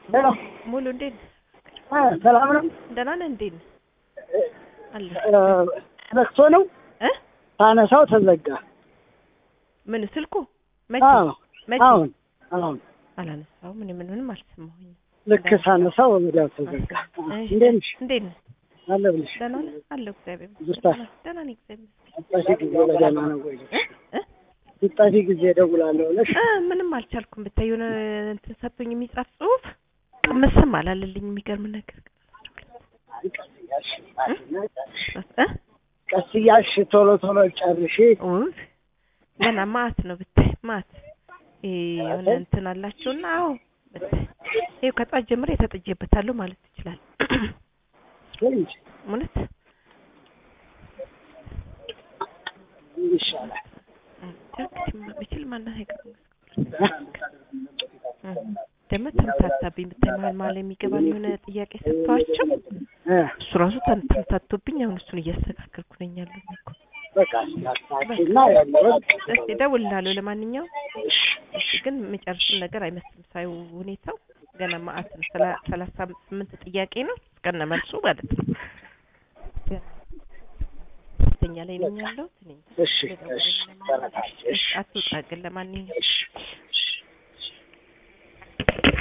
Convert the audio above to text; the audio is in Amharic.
ሄሎ ሙሉ እንዴት ነህ? አ ሰላም ነው? ደህና ነህ? እንዴት ነህ? አለ እ ተዘግቶ ነው እ ታነሳው ተዘጋ። ምን ስልኩ መቼ አዎ መቼ አሁን አሁን አላነሳሁም። እኔ ምን ምንም አልሰማሁኝም። ልክ ሳነሳው ወዲያው ተዘጋ። እሺ፣ እንዴት ነሽ? እንዴት ነህ? አለ ብልሽ ደህና ነህ? አለሁ እግዚአብሔር ይመስገን። ደስታ? ደህና ነኝ እግዚአብሔር ይመስገን። ስጠፊ ጊዜ በደህና ነው ወይ? እ እ ስጠፊ ጊዜ እደውላለሁ ብለሽ እ ምንም አልቻልኩም። ብታይ የሆነ እንትን ሰጥቶኝ የሚጻፍ ጽሁፍ ምስም አላለልኝ። የሚገርም ነገር አይ ቀስ እያልሽ ጻፊና ጨርሽ። እ ቀስ እያልሽ ቶሎ ቶሎ ጨርሽ። ውይ ገና ማት ነው ብታይ ማት ይሄ የሆነ እንትን አላቸውና አዎ ብታይ ይኸው ከጧት ጀምሬ ተጥጄበታለሁ ማለት ትችላለህ። እንጂ እውነት ይሻላል። ብችል ማናት አይቀርም ደግሞ ተምታታብኝ ብታይ መሀል መሀል የሚገባል የሆነ ጥያቄ ሰጥተዋቸው እ እሱ ራሱ ተም- ተምታቶብኝ አሁን እሱን እያስተካከልኩ ነኝ ያለሁት እኮ በቃ ስላሳኪና ያለውን እስኪ እደውልልሃለሁ ለማንኛውም እሺ እሺ ግን የሚጨርስም ነገር አይመስልም ሳይው ሁኔታው ገና ማአት ነው ሰላ- ሰላሳ ስምንት ጥያቄ ነው እስከነ መልሱ ማለት ነው ገና ሶስተኛ ላይ ነኝ ያለሁት እኔ እንጃ። እሺ እሺ ልደውልልህ ለማንኛውም። ተረጋጊ። እሺ አትውጣ ግን ለማንኛውም እሺ እሺ